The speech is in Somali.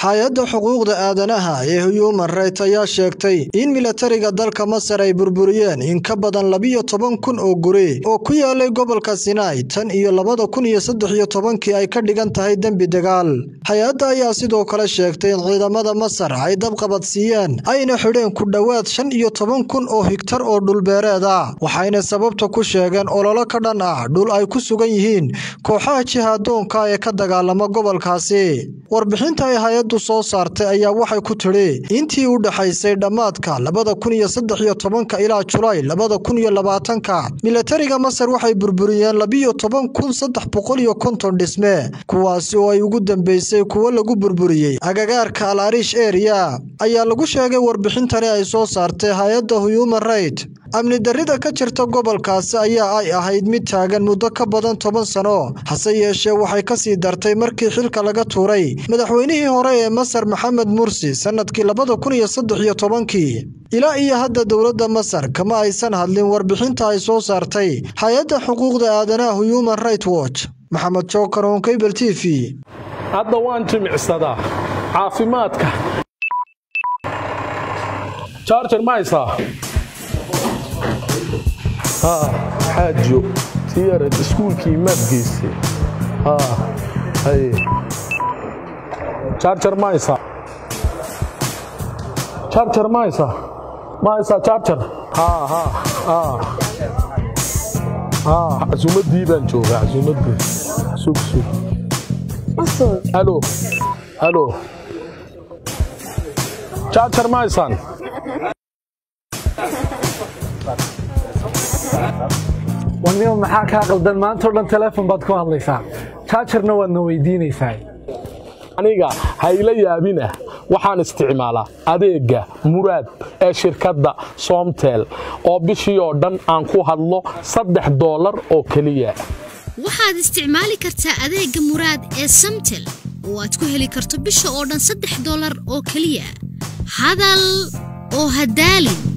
hay-adda xuquuqda aadanaha ee human right ayaa sheegtay in milatariga dalka masar ay burburiyeen in ka badan labiyo toban kun oo guri oo ku yaalay gobolka sinai tan iyo labada kun iyo saddex iyo tobankii ay ka dhigan tahay dembi dagaal hay-adda ayaa sidoo kale sheegtay in ciidamada masar ay dabqabadsiiyeen ayna xidheen ku dhowaad shan iyo toban kun oo higtar oo dhulbeereed ah waxayna sababta ku sheegeen ololo ka dhan ah dhul ay ku sugan yihiin kooxaha jihaadoonka ee ka dagaalama gobolkaasi warbixinta ay hay-addu soo saartay ayaa waxay ku tidhi intii u dhexaysay dhammaadka labada kun iyo saddex iyo tobanka ilaa julaay labada kun iyo labaatanka milatariga masar waxay burburiyeen labiyo toban kun saddex boqol iyo konton dhisme kuwaasi oo ay ugu dambeysay kuwo lagu burburiyey agagaarka al arish area ayaa lagu sheegay warbixintani ay soo saartay hay-adda human right amni darrida ka jirta gobolkaasi ayaa ay ahayd mid taagan muddo ka badan toban sano hase yeeshee waxay ka sii dartay markii xilka laga tuuray madaxweynihii hore ee masar maxamed mursi sannadkii labada kun iyo saddex iyo tobankii ilaa iyo hadda dowladda masar kama aysan hadlin warbixinta ay soo saartay hay-adda xuquuqda aadanaha human right watch maxamed jookar on cable t v hadda waan jimicsadaa caafimaadka charger ma haysaa xaajo tiyarad iskuulkii maad geystay charger ma haysaa charger ma haysaa ma haysaa charger casuumaddii baan joogaa casuumaddii sug sug halo halo charger ma haysaan warnimo maxaa kaa qaldan maantao dhan teleefon baad ku hadlaysaa jaajarna waadna weydiinaysaa aniga hayla yaabinah waxaan isticmaalaa adeegga muraad ee shirkadda soomtel oo bishii oo dhan aan ku hadlo saddex doolar oo keliya waxaad isticmaali kartaa adeegga muraad ee samtel oo aad ku heli karto bisha oo dhan saddex doolar oo keliya hadal oo hadaalin